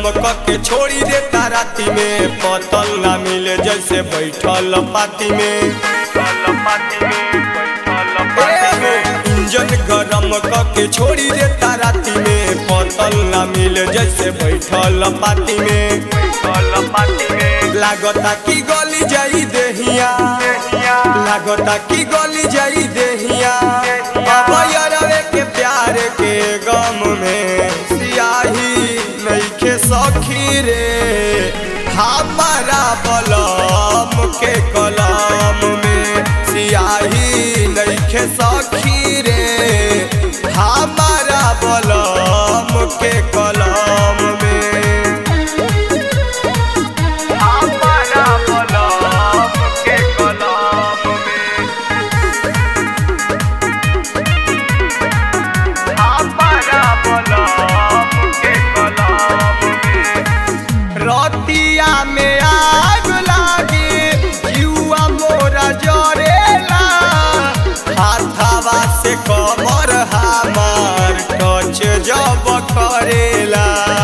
के छोड़ी देता राती में पतल ना मिले जैसे बैठल पाती में इंजन गरम के छोड़ी देता राती में पतल ना मिले जैसे बैठल पाती में लागता कि गली जाई देहिया लागता कि गली जाई देहिया अब यारवे के प्यार के गम में सियाही नईखे सखी रे हमारा बलम के कलम में सियाही नईखे सखी रे हमारा बलम के कलम में हमारा बलम के कलम में हमारा बलम के कलम में रतिया में आग लागी जुआ मोरा जरेला हाथावा से कमर हमार टच जब करेला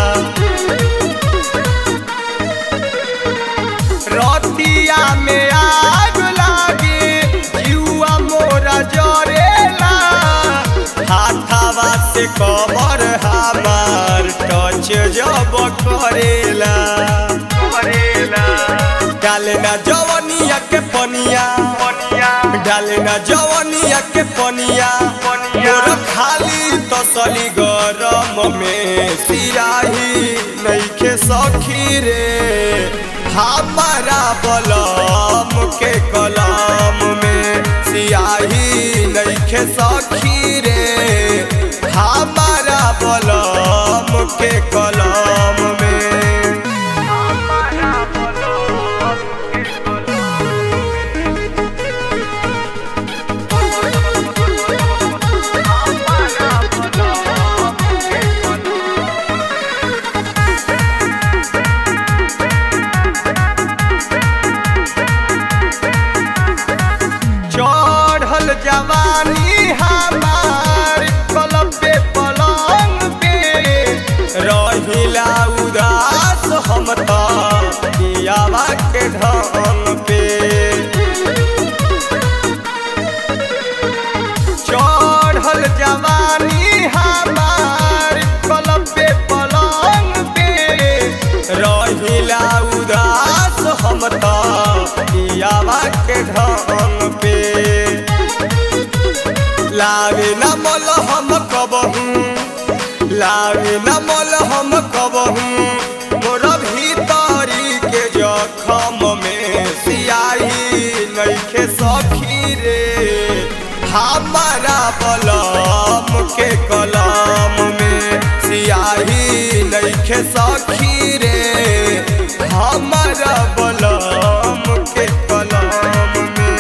रतिया में आग लागी जुआ मोरा जरेला हाथावा से कमर हमार टच जब करेला करेला डाले ना जवनिया के पनिया डाले ना जवनिया के पनिया मोर खाली तसली गरम में सिराही नईखे सखी रे हमारा बलम के कलम में सियाही नईखे सखी रे हमारा बलम के कलम में हमारा बलम के चढ़ल जवानी हमार कलम पे पलंग पे रहिला उदास हम तो दियावा के ढंग पे चढ़ल जवानी हमार कलम पे पलंग पे रहिला उदास हम तो दियावा के ढंग पे लावे न मोल हम कबहू लावे न मोल हम कबहू मोर भीतरी के जखम में सियाही नईखे सखी रे हमारा बलम के कलम में सियाही नईखे सखी रे हमारा बलम के कलम में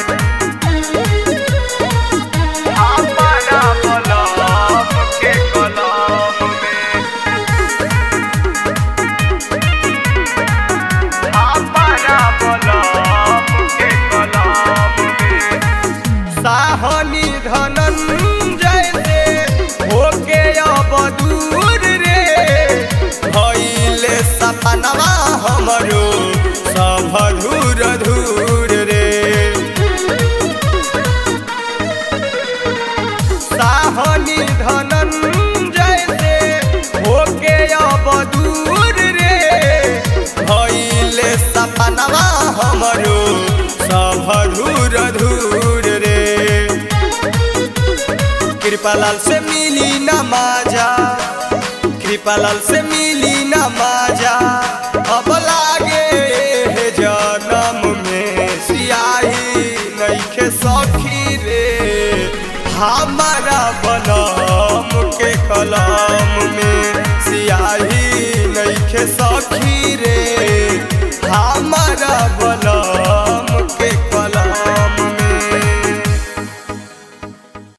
हमारा बलम के कलम में हमारा बलम के कलम में साहनी धनंजय से होके अब दूर रे भइले सपनवा हमरो सब धूर धूर रे साहनी धनंजय से होके अब दूर रे भइले सपनवा हमरो सब धूर धूर रे कृपालाल से मिली न माजा कृपालाल से मिली न माजा अब लागे हे जन्म में सियाही नईखे सखी रे हमारा बनम के कलम में सियाही नईखे सखी रे हमारा बनम